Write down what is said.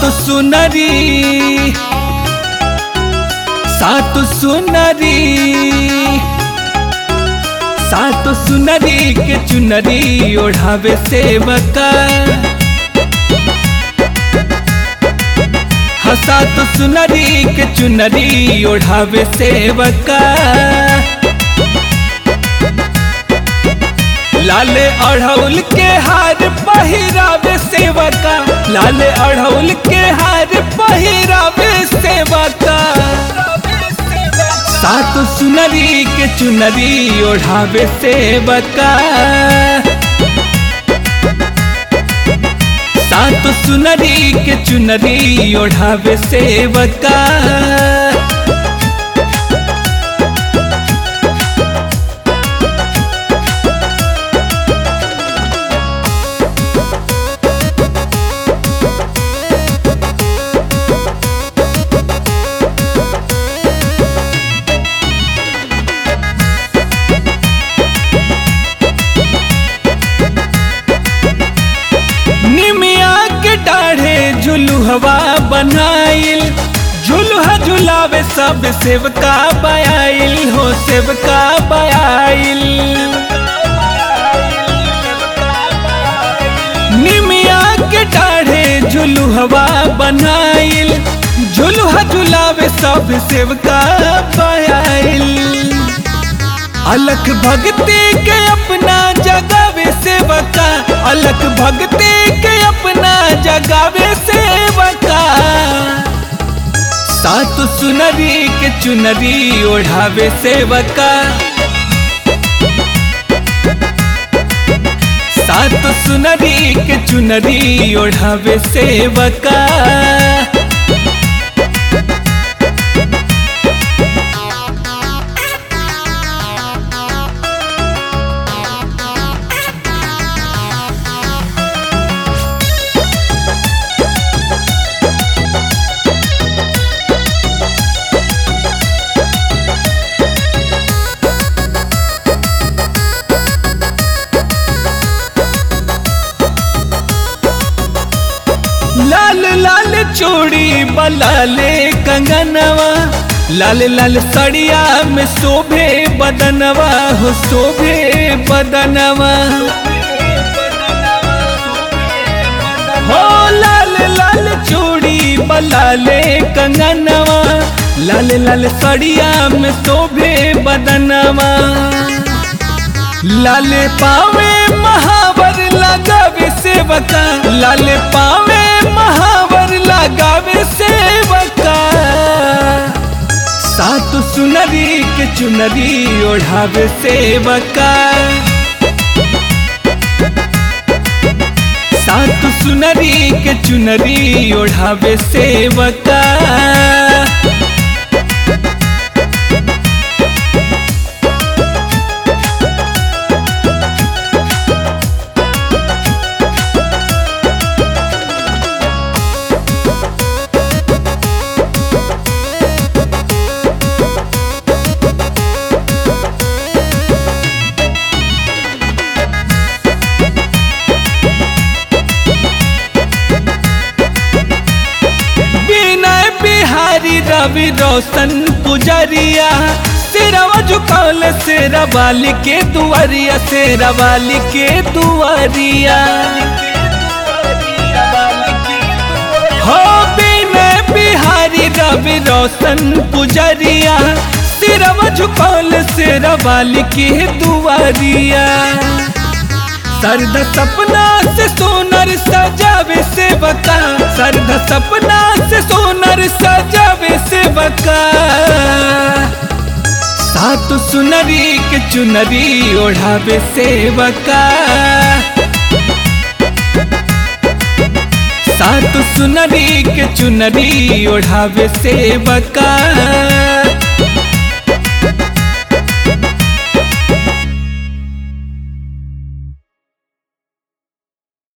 सात सुनरी सात सुनरी सात सुनरी के चुनरी ओढ़ावे सेवका हाँ सात सुनरी के चुनरी ओढ़ावे सेवका लाले अढ़ौल के हार पहिरावे सेवका लाले अढ़ौल के हार पहिरावे सेवका सात सुनरी के चुनरी ओढ़ावे सेवका सात सुनरी के चुनरी ओढ़ावे सेवका निमिया के डाढ़े झुलुहवा बनाइल झुलुहा झुलावे सब सेवका बयाइल हो सेवका बयाइल निमिया के डाढ़े झुलुहवा बनाइल झुलुहा झुलावे सब सेवका बयाइल अलख भगते के अपना जगावे सेवका अलख भगते के अपना जगावे सेवका सात सुनरी के चुनरी ओढ़ावे सेवका सात सुनरी के चुनरी ओढ़ावे सेवका लाल लाल चूड़ी बलाले कंगनवा लाल लाल सड़िया में शोभे बदनवा हो शोभे बदनवा हो लाल लाल चूड़ी बलाले कंगनवा लाल लाल सड़िया में शोभे बदनवा लाले पावे महावर लगावे सेवका लाले पावे महावर लगावे सेवका सात सुनरी के चुनरी ओढ़ावे सेवका सात सुनरी के चुनरी ओढ़ावे सेवका विनय बिहारी रवि रोशन पुजरिया सिरवा झुकौल शेरा वाली के दुआरिया शेरा वाली के दुआरिया हो विनय बिहारी रवि रोशन पुजरिया सिरवा झुकौल शेरा वाली के दुआरिया सर्द सपना से सोनर सजावे सेवका सर्द सपना से सोनर सजावे सेवका सात सुनरी के चुनरी ओढ़ावे सेवका सात सुनरी के चुनरी ओढ़ावे सेवका